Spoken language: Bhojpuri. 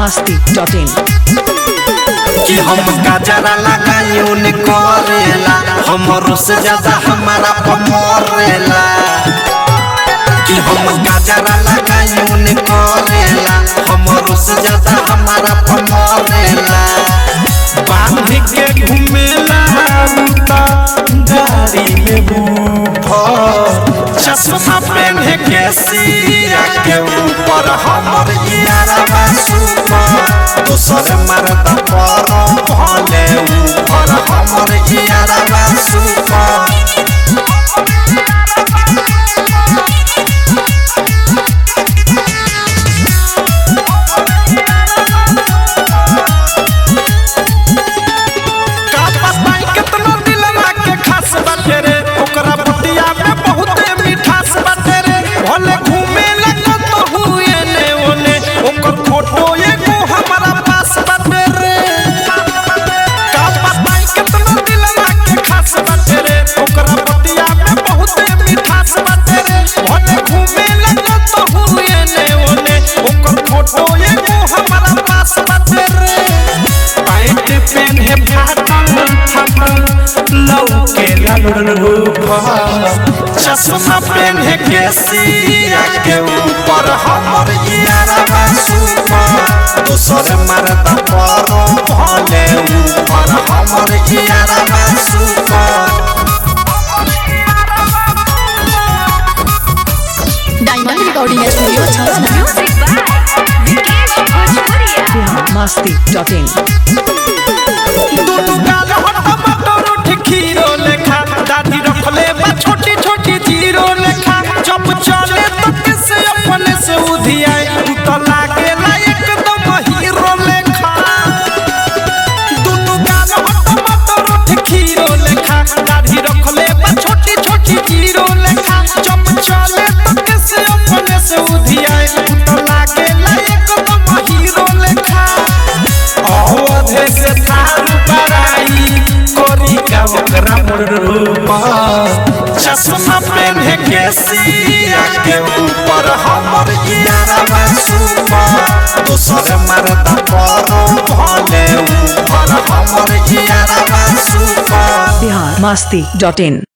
masti.in कि हम गजरा लगाइयो ने करेला हमरो से ज्यादा हमारा पमरेला कि हम गजरा लगाइयो ने करेला हमरो से ज्यादा हमारा पमरेला बांध के घूमेला उता गाड़ी में बूढ़ो चश्मा पहने के सिया के ऊपर हमर यारा सुपर दोसर मरदा पर भले ऊपर हमर यारा सुपर का बताई केतना दिलवा के खास बाटे रे ओकरा बुटिया में बहुते मिठास बाटे रे भले घूमे लगा तो हुए ने ओने ओकर फोटो एगो हमारा पास बाटे रे का बताई केतना दिलवा के खास बाटे रे ओकरा बुटिया में बहुते मिठास बाटे रे भले घूमे लगा तो हुए ने ओने ओकर फोटो एगो हमारा पास बाटे रे पैंट पेन्हे फाटल फाटल लौके ललूपा चश्मा पेन्हे के सिया के ऊपर हमर यारा सुपर दोसर मरदा पर भले ऊपर हमर यारा सुपर डायमंड रिकॉर्डिंग स्टूडियो छावना Music by Vikesh Bhojpuria. Bihar masti.in दूध गाल हट्टा मटर उठ खीरो लेखा दादी रखले बा छोटी छोटी जीरो लेखा जब चले तो किसे अपने से उधियाए तू तो लागे ला एकदम हीरो लेखा दूध गाल हट्टा मटर उठ खीरो लेखा दादी रखले बा छोटी छोटी जीरो लेखा जब चले तो किसे अपने से उधियाए तू तो लागे ला एकदम हीरो लेखा अवधे से थार बराई कोरी का ओकरा रूपा चश्मा पहने के सिया के ऊपर हमर यारा सुपा दोसर मरदा पर भले ऊपर हमर यारा सुपा बिहार masti.in